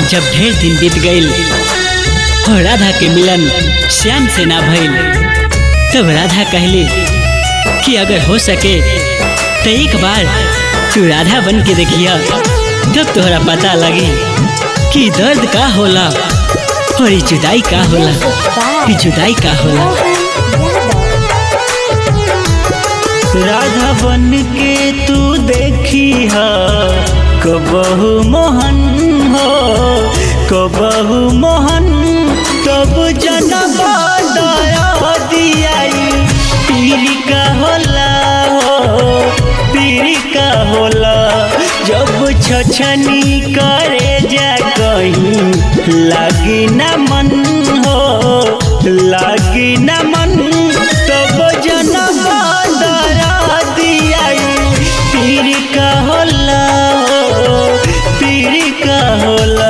जब ढेर दिन बीत गईल और राधा के मिलन श्याम से ना भइल तब राधा कहली कि अगर हो सके तो एक बार तू राधा बन के देखिया जब तोहरा पता लगी कि दर्द का होला और ई जुदाई का होला ई जुदाई का होला राधा बन के तू देखी हा कबहू मोहन हो कबहू मोहन तब जनम दया दियाई पीरी का होला हो पीरी का होला जब छछनी करे जा कहीं लागी न मन हो लागी न मन तब जनम दरा दियाई पीरी का होला हो पीरी का होला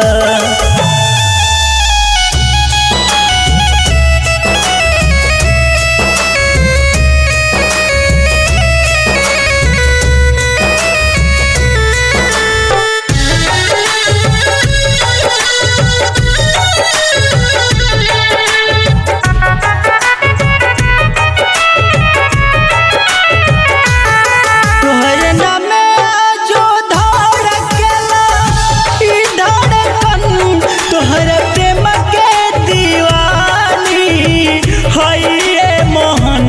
तोहर नामे जो धड़केला ई धड़कन तोहर प्रेम के दीवानी हई ये मोहन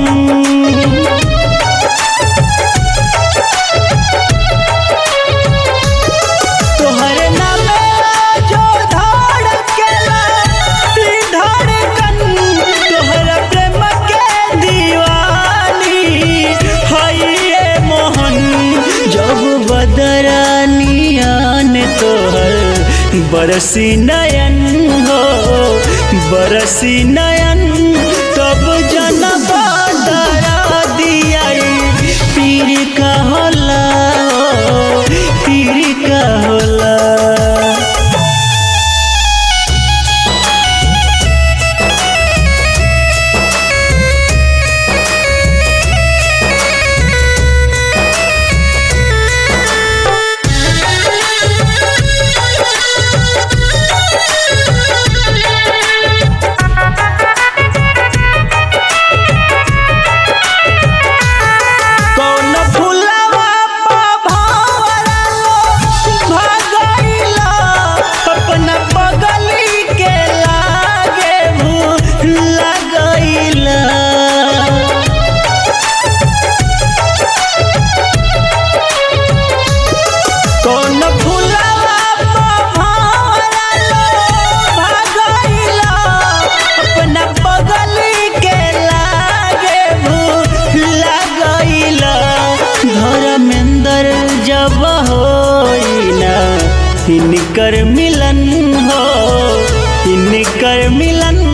तोहर नामे जो धड़केला ई धड़कन तोहर प्रेम के दीवानी हई ये मोहन जब बदरानियान तोहर बरसी नयन हो बरसी नयन तब जनम दरा दियाई पीर का होला हो पीर का होला कौन फुलवा पा भंवरा लो भगैला अपना बगली के लागे भूल लगैला कौन फुलवा पा भंवरा लो भगैला अपना बगली के लागे भूल लगैला धर्मेंद्र जब होइना इनकर मिलन हो इनकर मिलन